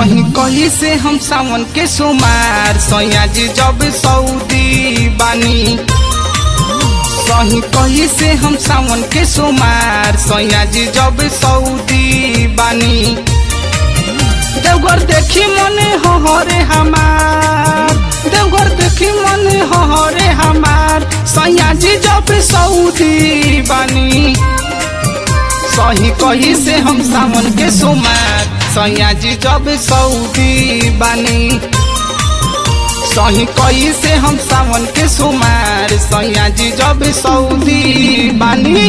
सही कही से हम सावन के सोमार सैया जी जब सऊदी बानी सही कही से हम सावन के सोमार सैया जी जब सऊदी बानी देवघर देखी मने हरे हमार देवघर देखी मने हरे हमार सैया जी जब सऊदी बानी सही कही से हम सावन के सोमार सैया जी जब सऊदी बानी सही कही से हम सावन के सोमार सैया जी जब सऊदी बानी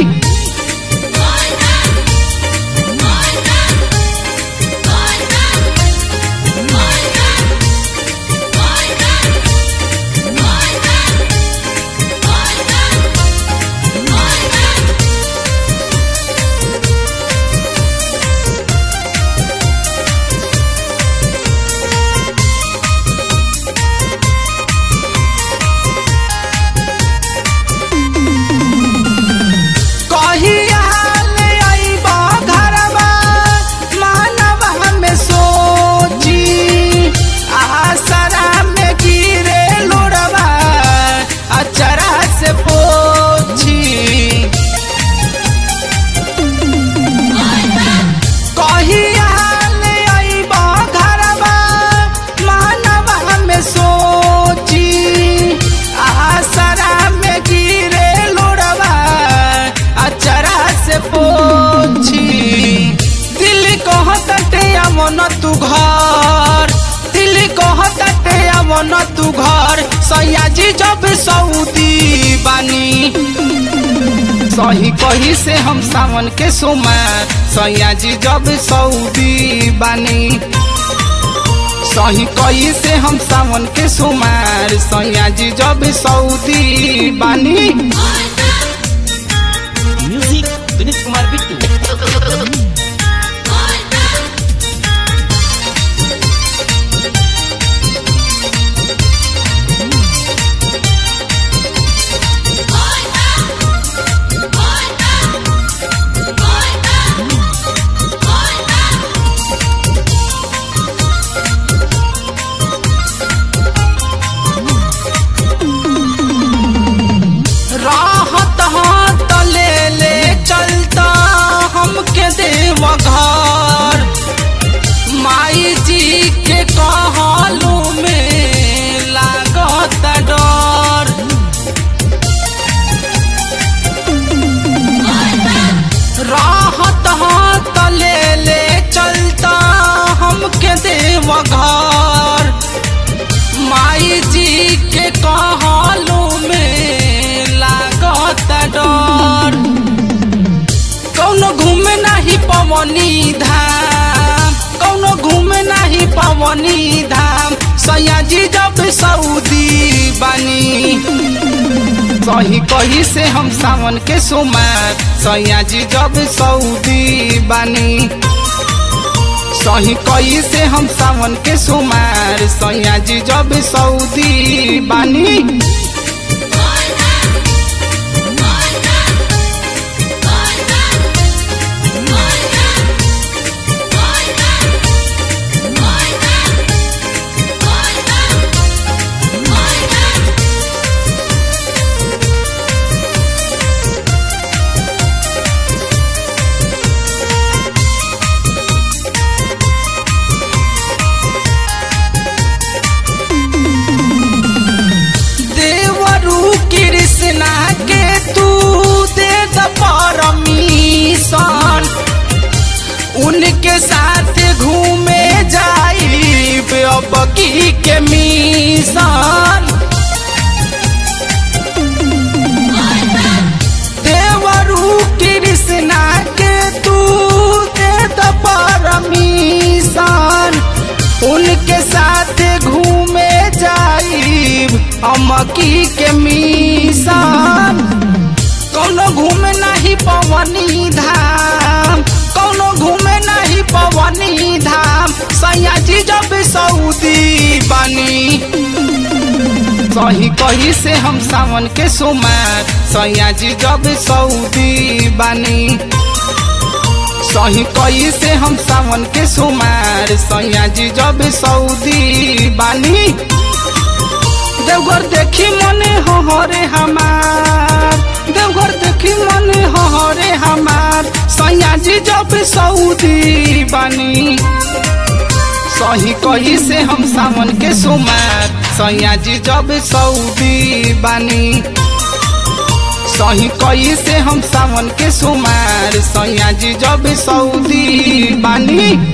कहिया ले अइबा घरवा मानवा में सोची आसरा में गिरे लोड़वा अचरा से पोछी कहिया ले अइबा घरवा मानवा में सोची आसरा में गिरे लोड़वा अचरा से पोछी दिल कहते अमन तू घर दिल कहते अमन तू घर सैया जी जब सऊदी बानी सही कही से हम सावन के सोमार सैया जी जब सऊदी बानी सही कही से हम सावन के सोमार सैया जी जब सऊदी बानी म्यूजिक विनीत कुमार बिट्टू राहत हाथ ले ले चलता हमके देव घर माई जी के कहलू में लागत डर राहत हाथ ले ले चलता हमके देव घर माई जी के कहलू में लागत डर कौनो घूमे नहीं पवनी धाम कौनो घूमे नहीं पवनी धाम सैया जी जब सऊदी बानी सही कही से हम सावन के सोमार सैया जी जब सऊदी बानी सही कही से हम सावन के सोमार सैया जी जब सऊदी बानी देवरू कृष्णा के तू दे द परमिशन उनके साथ घूमे जाई अब की के मिशन देवरू कृष्णा के तू दे द परमिशन उनके साथ घूमे जाई अमकी के मिशन कौनो घूमे नहीं पवनी धाम कौनो घूमे नहीं पवनी धाम सैया जी जब सऊदी बानी सही कही से हम सावन के सोमार सैया जी जब सऊदी बानी सही कई से हम सावन के सुमार सैया जी जब सऊदी बानी देवघर देखी मने हरे हमार देवघर देखी मने हरे हमार सैया जी जब सऊदी बानी सही कही से हम सावन के सुमार सैया जी जब सऊदी बानी सही कही से हम सावन के सुमार सैया जी जब सऊदी बानी